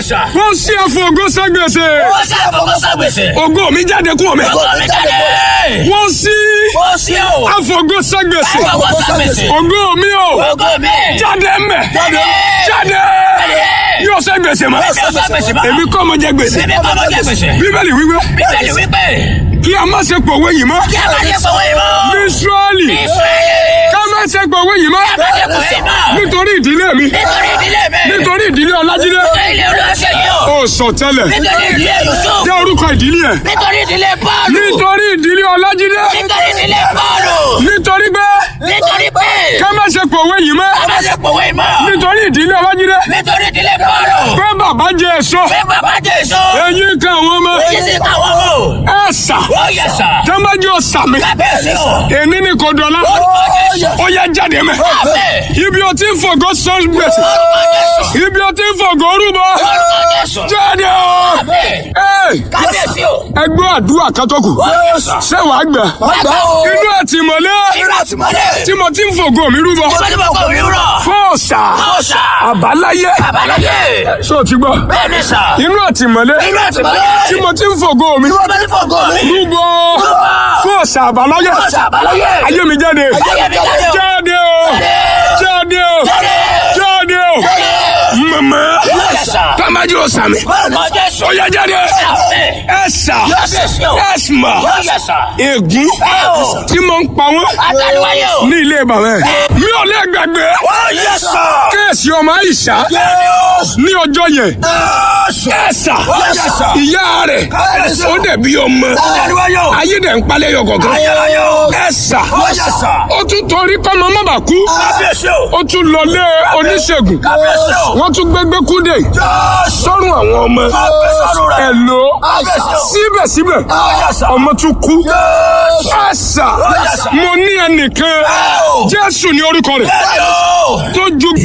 sà. wọ́n sí ẹ̀fọ́ ògo ságbèsè Ó ṣe àfọwọ́ sàgbèsè. ògo mi jáde kúrò mi Ògo mi jáde. wọ́n sí Ó ṣe o. ẹ̀fọ́ ògo ságbèsè Àfọwọ́ sàgbèsè. ògo mi o Ògo mi. jáde mbẹ Jáde. jáde yóò sẹ́ gbèsè mọ́ Yóò sẹ́ gbèsè mọ́. èmi kọ́ mo jẹ gbèsè Èmi kọ́ mo jẹ gbèsè. bíbélì wíwé Bíbélì wípé kí a má ṣe pòwe yìí mọ́ kí a máa ṣe fọwọ́ ìmọ̀. israẹli Ísírẹ́lì. ká má ṣe pòwe yìí mọ́ Kí a máa ṣe fọwọ́ ìmọ̀. nítorí ìdílé mi Nítorí ìdílé mi. nítorí ìdílé ọlájídé Nítorí ilé olóṣè yìí o. ó sọ tẹ́lẹ̀ Nítorí ìdílé Yusuf. jẹ́ orúkọ ìdílé ẹ̀ Nítorí ìdílé Pọ́ọ̀lù. nítorí ìdílé ọlájídé Nítorí ìdílé Pọ́ọ̀lù. nítorí pé Nítorí pé ká má ṣe pòwe yìí mọ́ a máa ṣe fọwọ́ ìmọ̀. nítorí ìdílé ọlájídé Nítorí ìdílé Pọ́ọ̀lù. pé bàbá jẹ èso Pé bàbá Jésù. eyín kan àwọn ọmọ Èyí sì káwọn mọ̀. ẹ sà Ó yẹ sà. tẹ́mbájú ọ̀sàmì Kábíyèsí o. èmi ni kò dọ̀la Orúkọ Jésù. ó yẹ jáde mẹ́ Àmín. ibi o ti ń fògo sọ gbèsè Orúkọ Jésù. ibi o ti ń fògo rúbọ Orúkọ Jésù. jáde o Àmín. Ẹ, Kábíyèsí o. ẹgbẹ́ àdúrà kátọ́kù Ó yẹ sà. ṣé wàá gbà Bàbá o. inú àtìmọ́lé Irú àtìmọ́lé. tí mo ti ń fògo mi rúbọ Tí mo ní bọ̀ kọ̀ mi rọ̀. fọ́ọ̀sà Ọ̀sà. àbáláyé Àbáláyé. ṣé o ti gbọ́ Bẹ́ẹ̀ni sà. inú àtìmọ́lé Irú àtìmọ́lé. tí mo ti ń fògo mi Tí mo ní bọ̀ kọ̀ mi. rúbọ fọ́ọ̀sà àbáláyé Ọ̀sà àbáláyé. ayé mi jáde Ayé mi jáde o. jáde o jáde o jáde o mama Ó yẹ sà. tamaji o sami Orúkọ Jésù. ó yá jáde Àmín. ẹsà Kábíyèsí o. ẹsùmà Ó yẹ sà. ègún Ẹ o. tí mo ń pa wọn Àtàlùwáyé o. ní ilé bàbá ẹ mi ò lè gbàgbé Ó yẹ sà. kéèsì ọmọ àyíṣà ní ọjọ́ yẹn ẹsà ìyá rẹ̀ ó dẹ̀ bí ọmọ Àtàlùwáyé o. ayé dẹ̀ ń palẹ̀ yọ kọ̀ọ̀kan Ayérayé o. ẹsà Ó yẹ sà. ó tún torí kọ́mọ má bàa kú Kábíyèsí o. ó tún lọlé oníṣègùn Kábíyèsí o. wọ́n tún gbégbé kúndé Jésù. sọ́run àwọn ọmọ Kábíyèsí rẹ̀. ẹ̀lò Kábíyèsí o. síbẹ̀síbẹ̀ Ó yẹ sà. ọmọ tún kú Jésù. ẹ̀sà yẹ sà. mo ní ẹnìkan Ẹ o. jésù ní orúkọ rẹ̀ Bẹ́ẹ̀ni o. tó ju